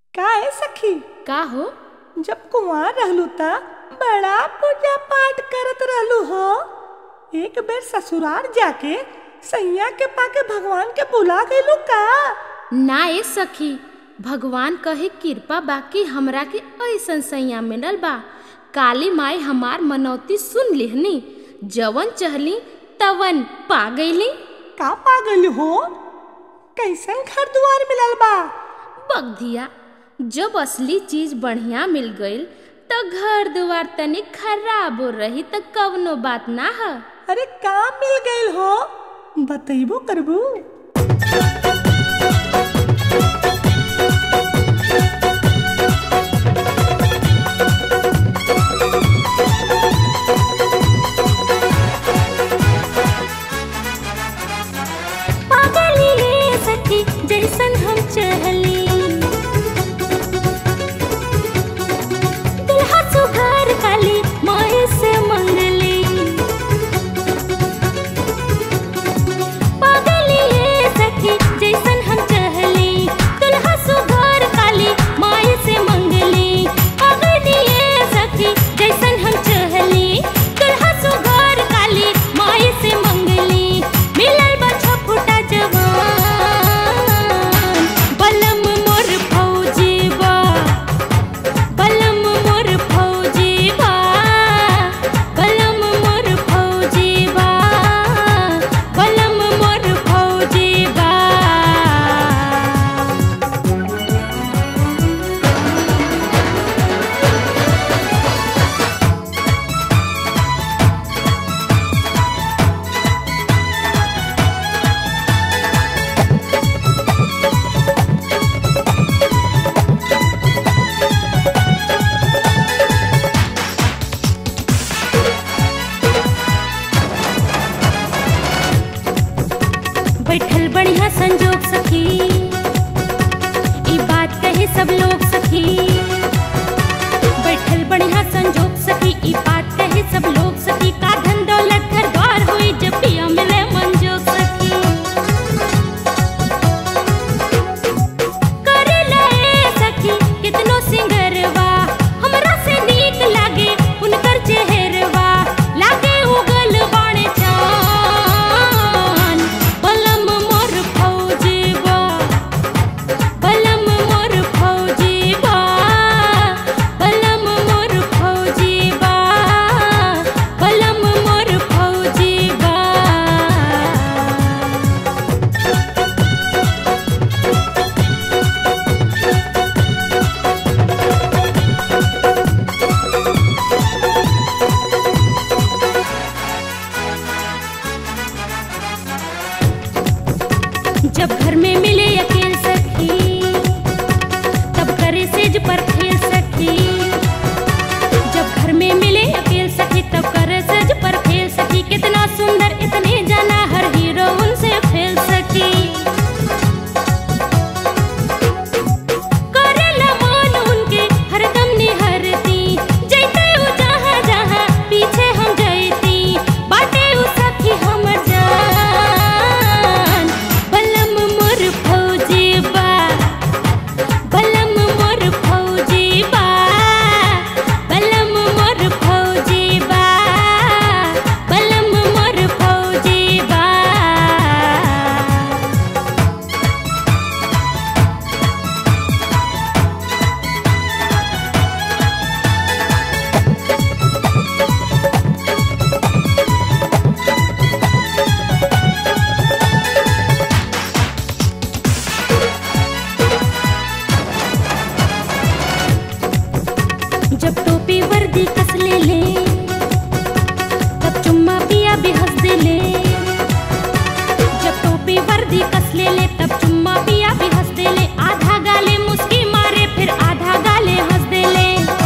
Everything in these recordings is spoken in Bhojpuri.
का है सखी का हो जब कुंवार रहलू त बड़ा पूजा पाठ करत रहलू हो एक बेर ससुराल जाके सैया के पाके भगवान के बुला गईलू का ना ए सखी भगवान कहे कृपा बाकी हमरा के ऐसन सैया मिलल बा काली माई हमार मनौती सुन लिहनी जवन चहली तवन पा गईली का पागल हो कैसन घर दुआर मिलल बा बगधिया जब असली चीज बढ़िया मिल गईल त घर दुआर तनी खराब हो रही त कवनो बात ना ह अरे का मिल गईल हो बतैबो करबू पागली रे सखी जैसन हम चहली दुल्हा सुघर काली माए से मंगली पागली रे सखी जैसन हम चहली दुल्हा सुघर काली माए से मंगली पागली रे सखी जैसन हम चहली दुल्हा सुघर काली माए से मंगली मिलल बा छपुटा जवान बलम मोर फौजी बा बलम मोर फौजी बा बलम मोर फौजी बा बलम मोर फौजी बा बैठल बढ़िया संजोग सखी ई बात कहे सब लोग सखी बैठल बढ़िया संजोग सखी ई बात कहे सब लोग सखी का धन दौलत घर द्वार हुई जब पिया मिले मंजोग सखी करे लए सखी कितनो सिंगरवा हमरा से नीक लागे उनकर चेहरवा लागे उगल बाणे चान बलम मोर फौजीबा बलम मोर फौजीबा बलम मोर फौजीबा बलम मोर फौजीबा जब घर में मिले अकेल सखी तब करे सेज पर खेल सखी जब घर में मिले अकेल सखी तब करे सेज पर खेल सखी कितना सुंदर इतने जाना हर हीरो उनसे फेल सकी करेला मान उनके हरदम निहरती जैते उ जहाँ जहाँ पीछे हम जैती बाटे उ सखी हमर जान बलम मोर फौजी बा बलम मोर फौजी बा बलम मोर फौजी बा बलम मोर फौजी बा जब टोपी वर्दी कस ले ले तब चुम्मा पिया भी हंस दे ले जब टोपी वर्दी कस ले ले तब चुम्मा पिया भी हंस दे ले आधा गाले मुस्की मारे फिर आधा गाले हंस दे ले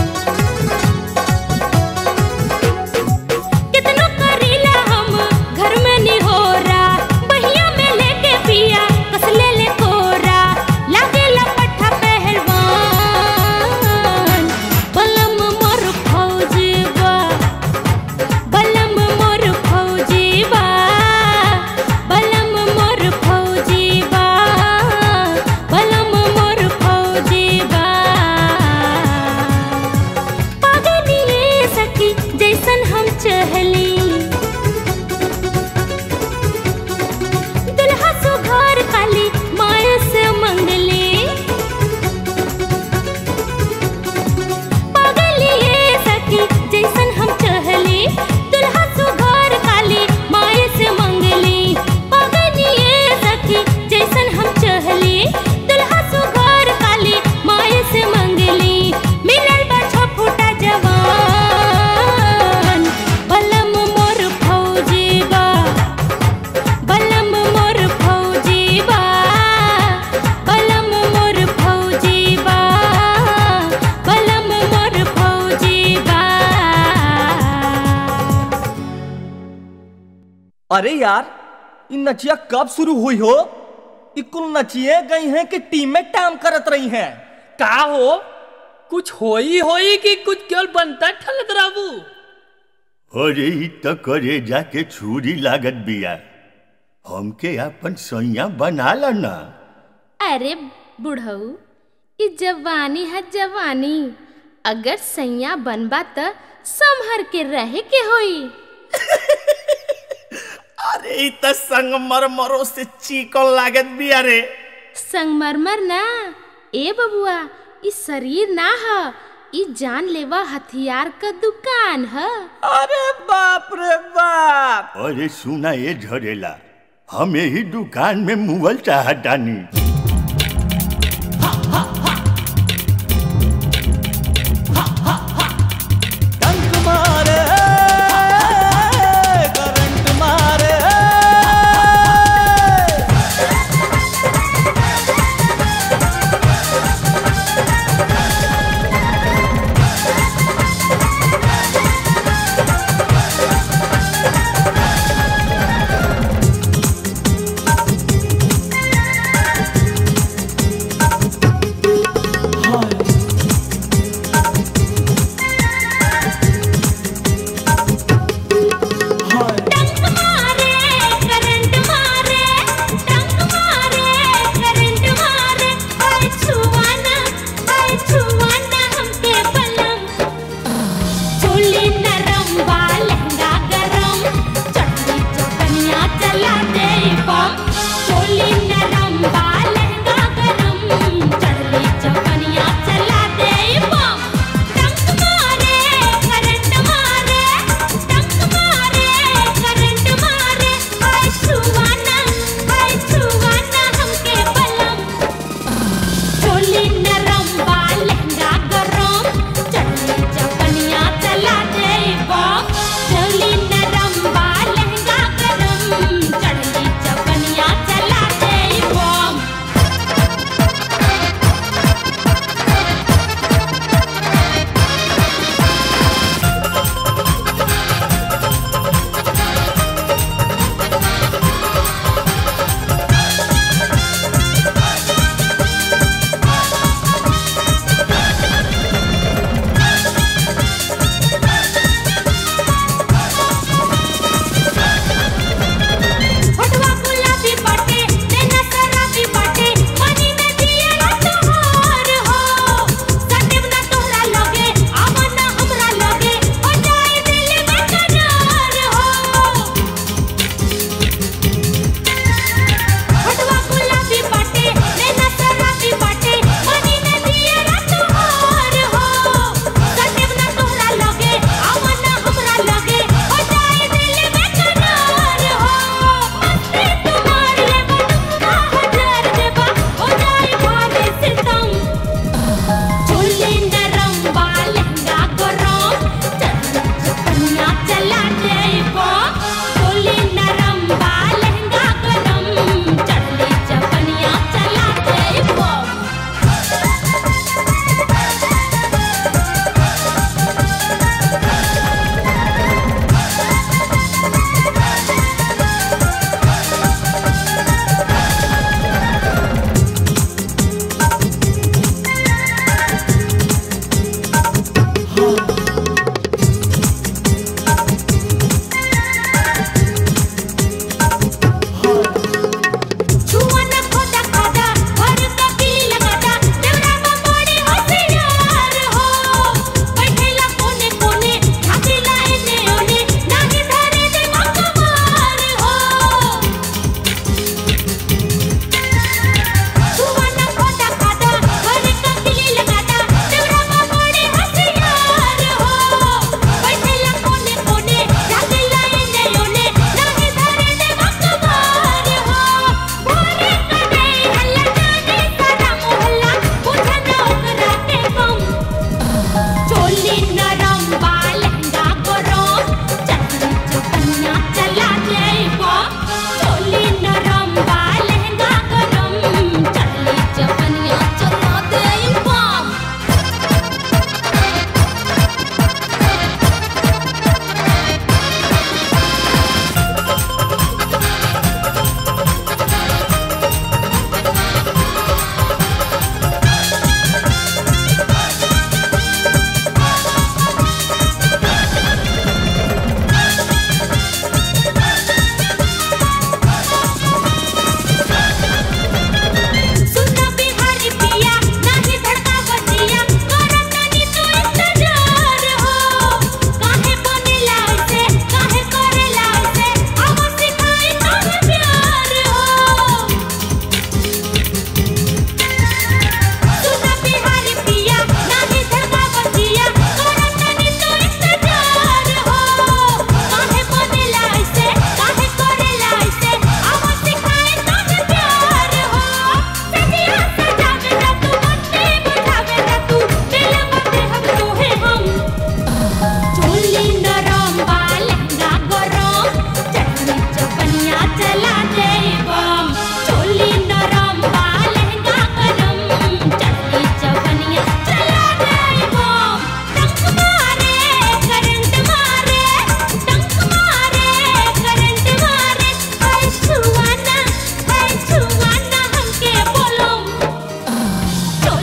कितनो करीला हम घर में निहोरा बहिया में लेके पिया कस ले ले कोरा लागे लपट्टा पहलवान बलम मोर फौजीबा बलम मोर फौजीबा बलम मोर फौजीबा अरे यार इ नचिया कब शुरू हुई हो इ कुल नचिए गई हैं कि टीमें टाम करत रही हैं का हो कुछ होई होई कि कुछ केवल बनता ठलत रहबू अरे ई त करे जाके छुरी लागत बिया हमके अपन सैया बना ला ना अरे बुढ़ऊ ई जवानी है जवानी अगर सैया बनबा त संभर के रहे के होई अरे इ त संगमरमरो से चिकन लागत बिया रे संगमरमर ना ए बबुआ ई शरीर ना ह ई जानलेवा हथियार क दुकान ह अरे बाप रे बाप अरे सुना ये झरेला हम यही दुकान में मुगल चाहतानी टंक मारे करंट मारे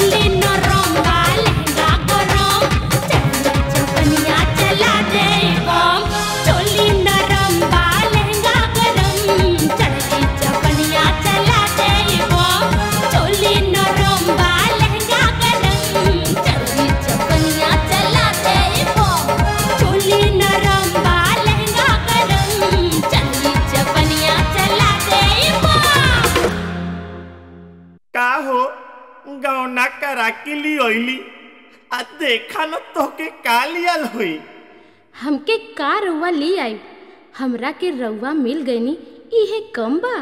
चोली नरम बा लहंगा गरम चढ़ी चौकनिया चला दे बम चोली नरम बा लहंगा गरम चढ़ी चौकनिया चला दे बम चोली नरम बा लहंगा गरम चढ़ी चौकनिया चला दे बम चोली नरम बा लहंगा गरम चढ़ी चौकनिया चला दे बम का हो गौना करा के ली ओइली आ देखा न तोके का लियल हुई हमके का रउआ ले आई हमरा के रउआ मिल गईनी इहे कम बा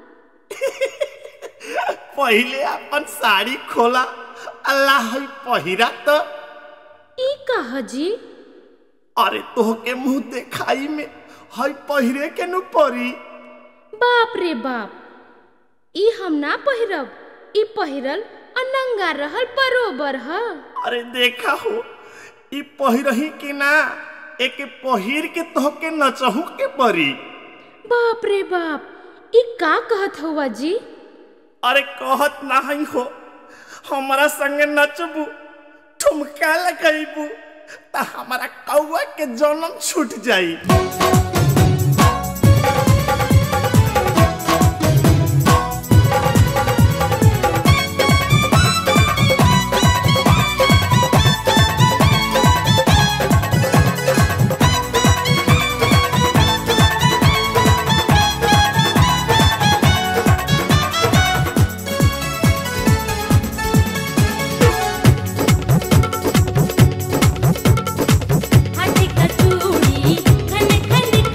पहिले अपन साड़ी खोला अल्लाह है पहिरा तो ई कहा जी अरे तोहके मुंह देखाई में हई पहिरे के नु परी बाप रे बाप ई हम ना पहिरब ई पहिरल अनंगा रहल बरोबर ह अरे देखा हो ई पहिरही के ना एके पहिर के तोहके नचहू के परी बाप रे बाप ई का कहत हुआ जी अरे कहत नहीं हो हमारा संगे नचबू ठुमका लगैबू त हमारा कौआ के जन्म छूट जाई हाथी का चूड़ी खन खन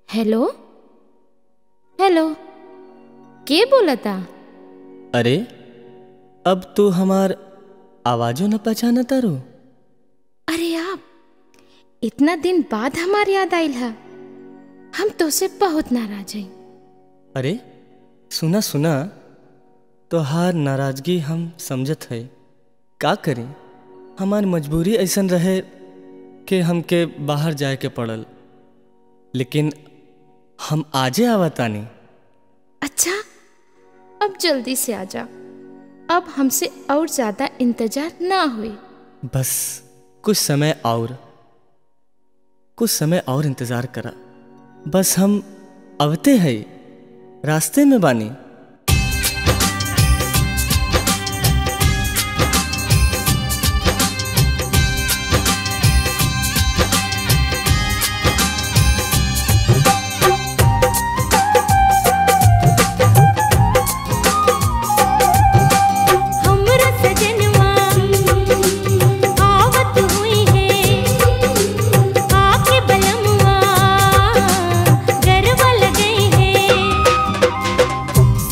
हेलो हेलो के बोलता अरे अब तू हमार आवाजो न पहचाना तारू अरे आप इतना दिन बाद हमार याद आइल है हम तोसे बहुत नाराज हैं अरे सुना सुना तोहार नाराजगी हम समझत है का करी हमार मजबूरी ऐसन रहे कि हमके बाहर जाए के पड़ल लेकिन हम आजे आवतानी अच्छा अब जल्दी से आ जा अब हमसे और ज्यादा इंतजार ना हुई बस कुछ समय और कुछ समय और इंतजार करा बस हम अवते हैं रास्ते में बानी हमरा सजनवा आवत हुई है आके बलमवा गरबा लगई है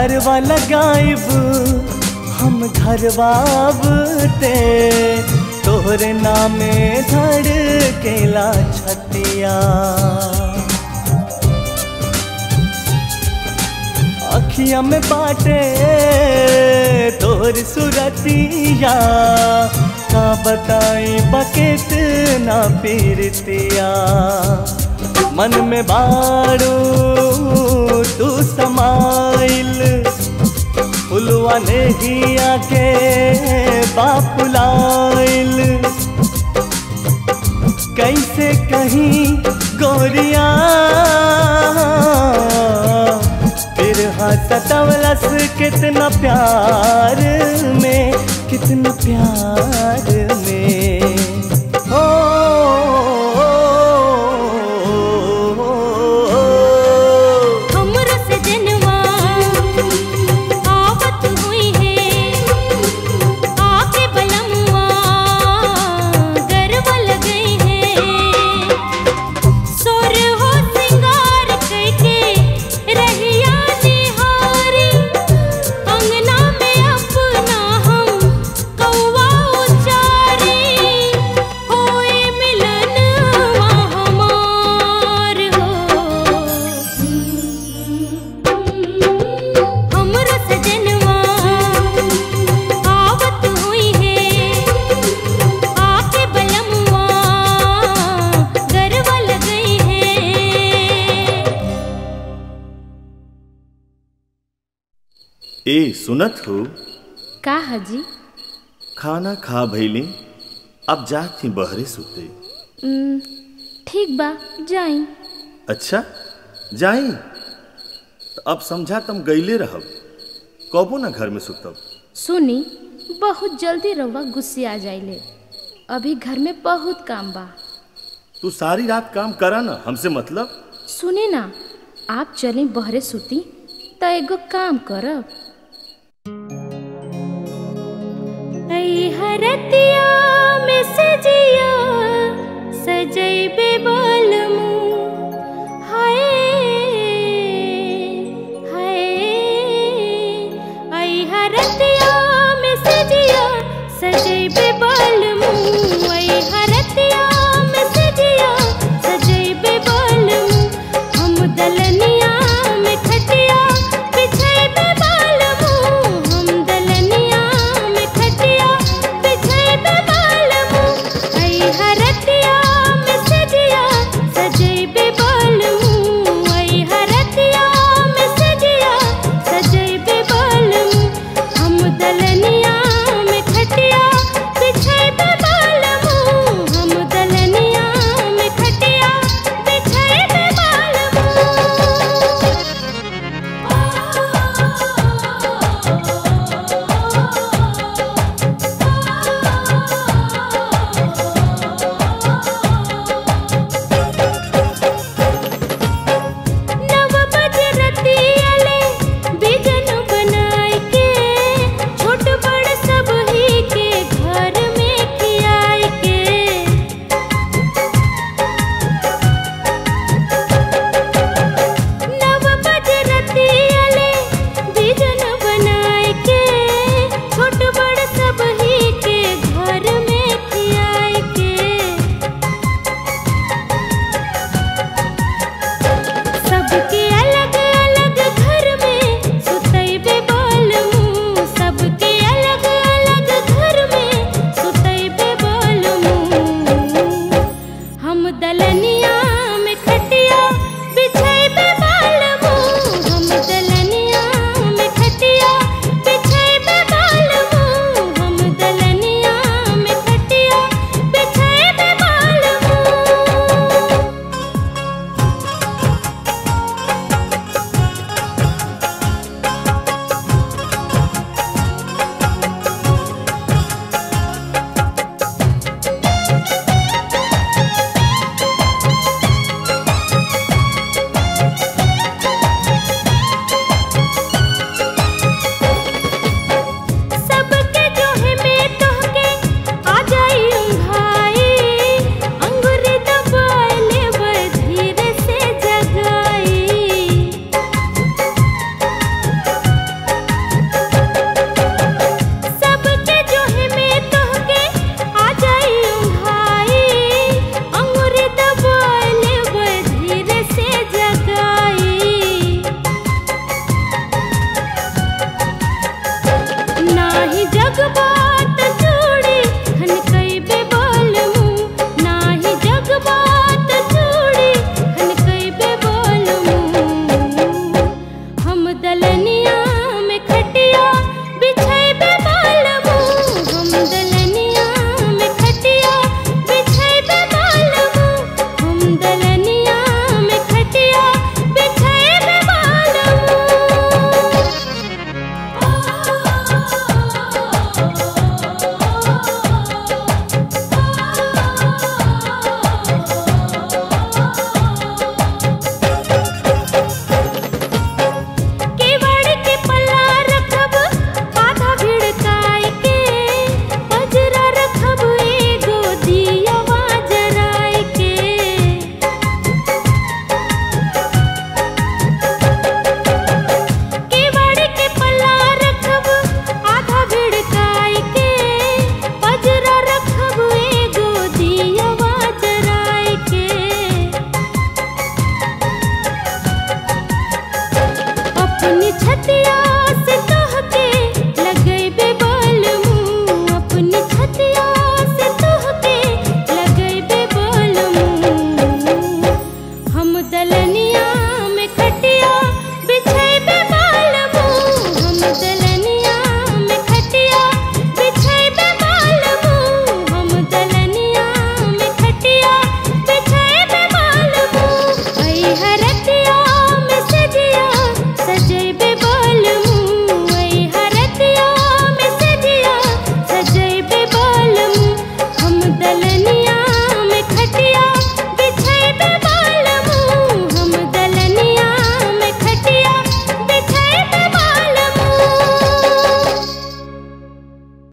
घरवा लगाइब हम घरवाबते तोहरे नामे धड़ केला छतिया अखिया में बाटे तोहर सुरतिया का बताई बकेट ना पीरतिया मन में बारू तू समाइल फुलवा ने ही आके बापुलाइल कैसे कहीं गोरिया फिर सतवलस कितना प्यार में कितना प्यार में ओ, हमरो से जनवा आवत हुई है आके बलमुआ गरबा लगई है सोर हो सिंगार करके रहिया निहारी अंगना में अपना हम कौवा उचारी होए मिलनवा हमार हो हमरो सजनवा आवत हुई है आके बलमुआ गरबा लगई है ए सुनत हो का हजी खाना खा भैली अब जात थी बहरे सुते ठीक बा जाई अच्छा जाई तो अब समझा तुम गईले रहब कबो ना घर में सुतब सुनी बहुत जल्दी रउआ गुस्से आ जाइले अभी घर में बहुत काम बा तू सारी रात काम करा ना हमसे मतलब सुने ना आप चली बहरे सुती त एगो काम करब ऐ हरतिया में सजिया सजैबे बालमू हाय हाय ऐ हरतिया में सजिया सजैबे बालमू ऐ हरतिया में सजिया सजैबे बालमू हम दलनिया में खटिया बिछैबे बालमू हम दलनिया में खटिया बिछैबे बालमू ऐ हरतिया में सजिया सजैबे बालमू ऐ हरतिया में सजिया सजैबे बालमू हम दलनिया में खटिया बिछैबे बालमू हम दलनिया में खटिया बिछैबे नव बजरतियले बिजन बनाई के छोट बड़ सब ही के घर में खियाई के नव बजरतियले बिजन बनाई के छोट बड़ सब ही के घर में खियाई के सबके अलग अलग घर में सुतैबे बालमू सबके अलग अलग घर में सुतैबे बालमू हम दलनिया में खटिया बिछैबे बालमू हम दलनिया में खटिया बिछैबे बालमू हम दलनिया में खटिया बिछैबे बालमू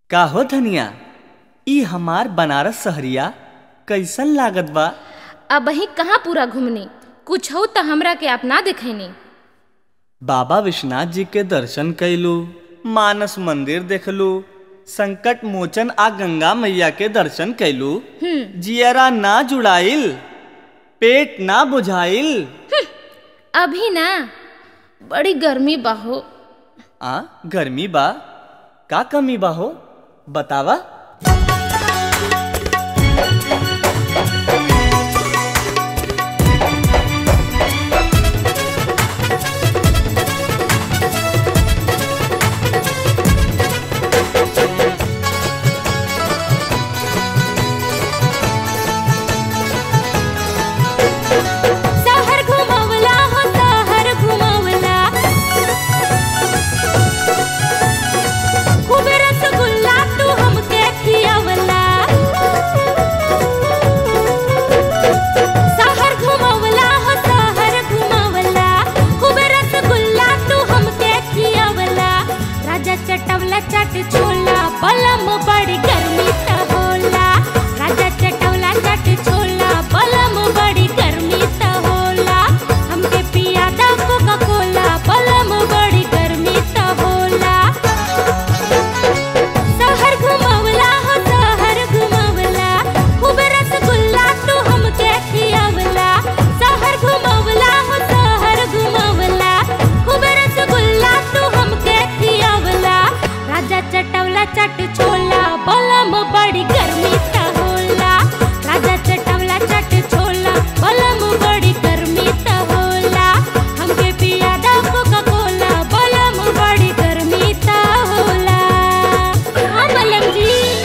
का हो धनिया ई हमार बनारस सहरिया कैसन लागत बा अब वही कहाँ पूरा घूमनी कुछ हो तो हमरा के अपना दिखैनी बाबा विश्वनाथ जी के दर्शन कैलू मानस मंदिर देखलू संकट मोचन आ गंगा मैया के दर्शन कैलू जियरा ना जुड़ाइल पेट ना बुझाइल अभी ना बड़ी गर्मी बाहो आ गर्मी बा का कमी बा हो बतावा सहर घुमवला हो सहर घुमवला खूब रसगुल्ला तू हमके खियावला सहर घुमवला हो सहर घुमवला खूब रसगुल्ला तू हमके खियावला राजा चटवला चट छोला बलम बड़ी गर्मी त होला राजा चटवला चट छोला बलम बड़ी गर्मी त होला हमके पिया दा कोका कोला बलम बड़ी गर्मी त होला सहर घुमवला हो सहर घुमवला खूब रसगुल्ला तू हमके खियावला सहर घुमवला हो सहर घुमवला खूब रसगुल्ला तू हमके खियावला राजा चटवला चट छोला बलम बड़ी गर्मी त होला राजा चटवला चट छोला बलम बड़ी गर्मी त होला हमके पिया दा कोका कोला बलम बड़ी गर्मी त होला हाँ बलम जी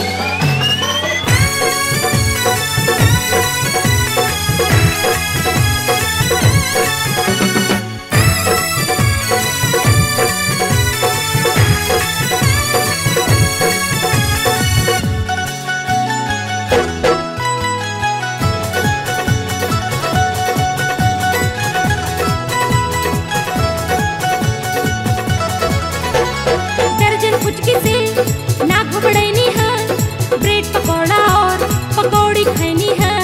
दर्जन फुचकी से ना घबड़ैनी है ब्रेड पकौड़ा और पकौड़ी खैनी है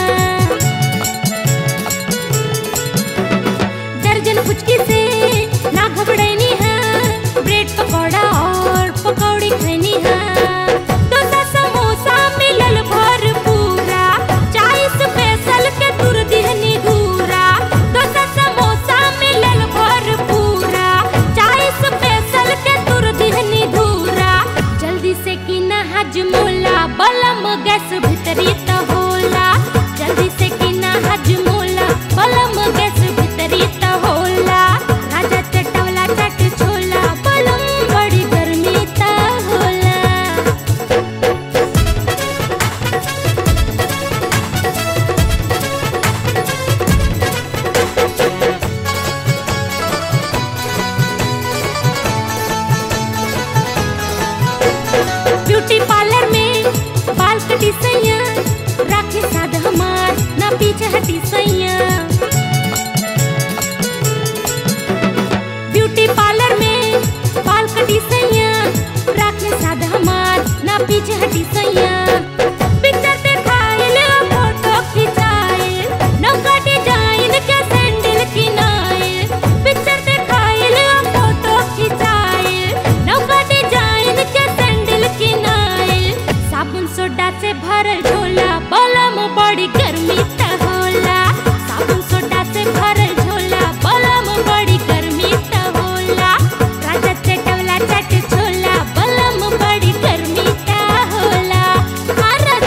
दर्जन फुचकी से ना घबड़ैनी है ब्रेड पकौड़ा और पकौड़ी खैनी है डोसा समोसा मिलल भर पूरा चाय स्पेशल के तुर दिहनी घूरा डोसा समोसा मिलल भर पूरा चाय स्पेशल के तुर दिहनी धूरा जल्दी से की ना हजमोला बलम गैस भीतरी त होला जल्दी से की ना हजमोला बलम गैस भीतरी त होला राजा चटवला चट छोला बलम बड़ी गर्मी त होला ब्यूटी पार्लर में बाल कटी सैया राखे साध हमार ना पीछे हटी सैया ब्यूटी पार्लर में बाल कटी सैया राखे साध हमार ना पीछे हटी सैया पिक्चर दिखाइल फोटो खिंचाइल नौका डिजाइन के सैंडल किनाइल पिक्चर दिखाइल फोटो खिंचाइल नौका डिजाइन के सैंडल किनाइल साबुन सोडा से भरल झोला बलम बड़ी गर्मी त होला साबुन सोडा से भरल झोला बलम बड़ी गर्मी त होला राजा चटवला चट छोला बलम बड़ी गर्मी त होला हाँ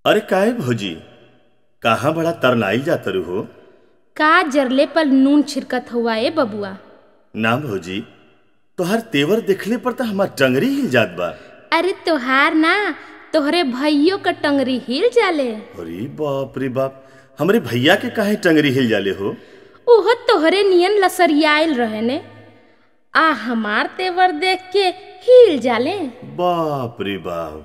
अरे काहे भौजी कहाँ बड़ा तरनाई जातरू हो का जरले पर नून छिड़कत हुआ ए बबुआ ना भौजी तोहर तेवर देखले पर तो हमार टंगरी हिल जात बा अरे तोहार ना तोहरे भइयों का टंगरी हिल जाले अरे बाप रे बाप हमरे भैया के काहे टंगरी हिल जाले हो ओहो तोहरे नियन लसरियाइल रहे ने आ हमार तेवर देख के हिल जाले बाप रे बाप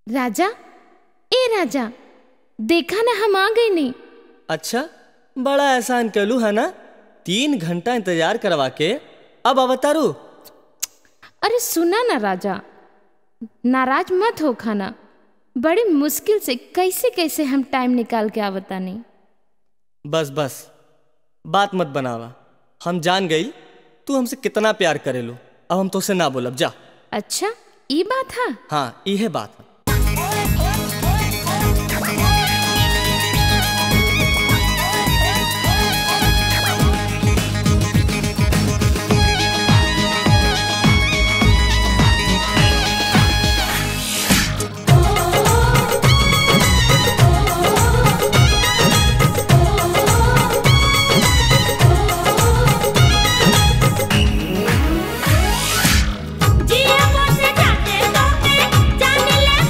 राजा ए राजा देखा ना हम आ गए नहीं अच्छा बड़ा एहसान कलू है ना तीन घंटा इंतजार करवा के अब अवतारू अरे सुना ना राजा नाराज मत हो खाना बड़ी मुश्किल से कैसे कैसे हम टाइम निकाल के आवता नहीं बस बस बात मत बनावा हम जान गई तू हमसे कितना प्यार करेलू अब हम तुझसे ना बोलब जा अच्छा ई बात है हाँ इहे बात है जिया मोसे जाते तोते जाने ले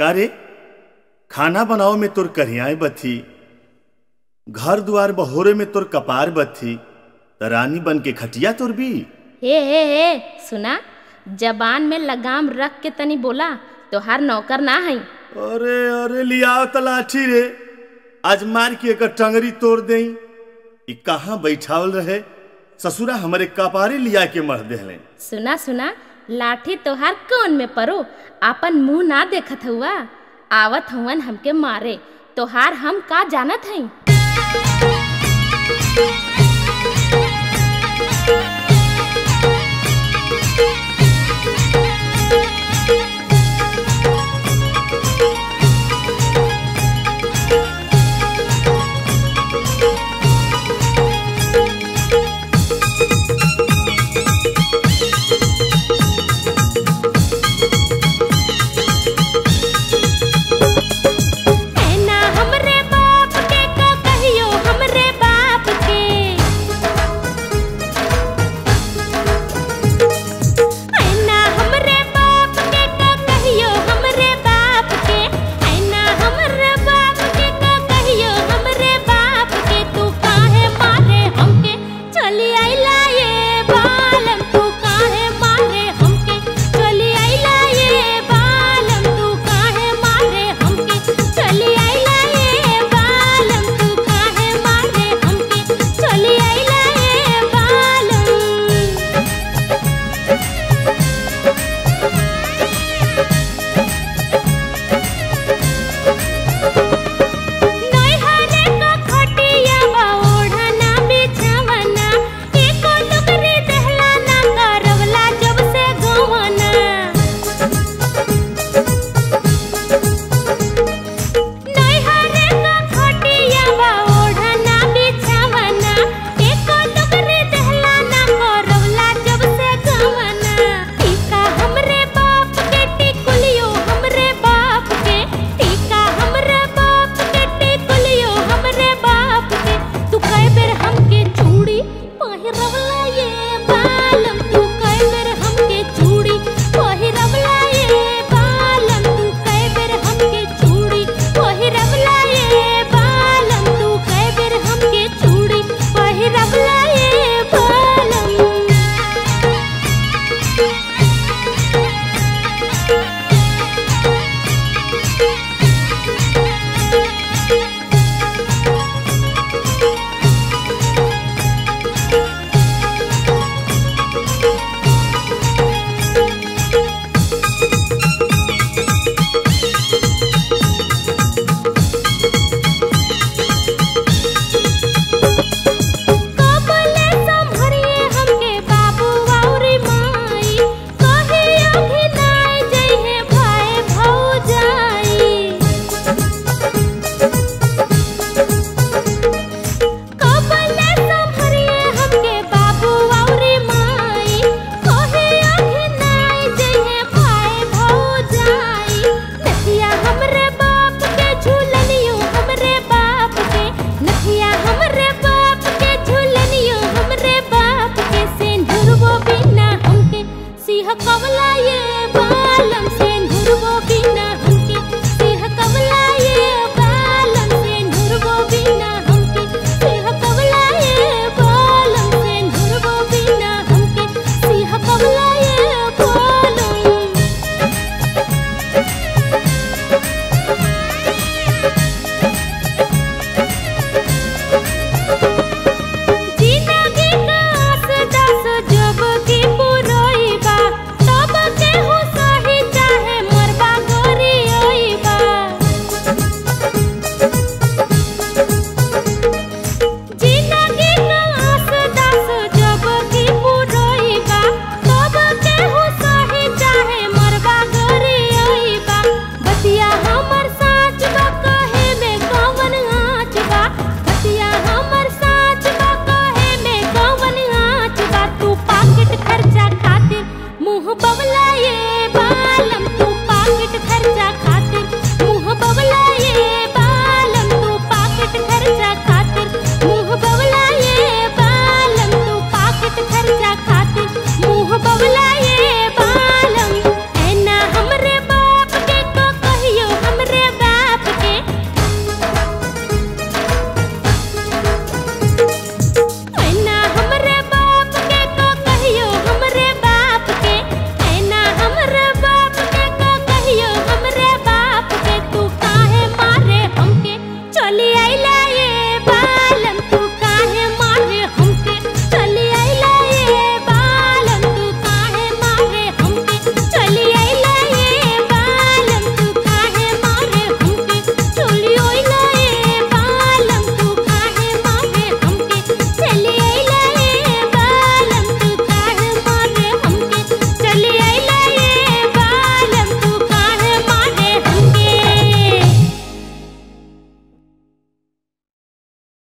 का रे खाना बनाओ में तोर करियाए बथी घर दुआर बहोरे में तोर कपार बथी त रानी बन के खटिया तोर भी हे हे हे सुना जबान में लगाम रख के तनी बोला तोहार नौकर ना हई अरे अरे लियाओ तलाठी रे आज मार के एकर टंगरी तोड़ देई ई कहाँ बैठावल रहे ससुरा हमरे कपारे लिया के मर देहले सुना सुना लाठी तोहार कौन में परो आपन मुंह ना देखत हुआ आवत हुवन हमके मारे तोहार हम का जानत हई ऐना हमरे बाप के का कहियो हमरे बाप के ऐना हमरे बाप के का कहियो हमरे बाप के ऐना हमरे बाप के का कहियो हमरे बाप के तू काहे मारे हमके चली आइला ये बालम तू काहे मारे हमके चली आइला ये बालम तू काहे मारे हमके चली आइला ये बालम तू काहे मारे हमके चली आइला ये बालम नैहरे का खटिया बा ओढ़ना बिछवना एको टुकरी देहला ना करवला जब से गवना नैहरे का खटिया बा ओढ़ना बिछवना एको टुकरी देहला ना करवला जब से गवना टीका हमरे बाप के टिकुलियो हमरे बाप के टीका हमरे बाप के टिकुलियो हमरे बाप के तू कई बेर हमके चूड़ी पहिरवला ये बालम तू कई बेर हमके चूड़ी पहिरवला ये बालम तू कई बेर हमके चूड़ी पहिरवला ये बालम तू कई बेर हमके चूड़ी पहिरवला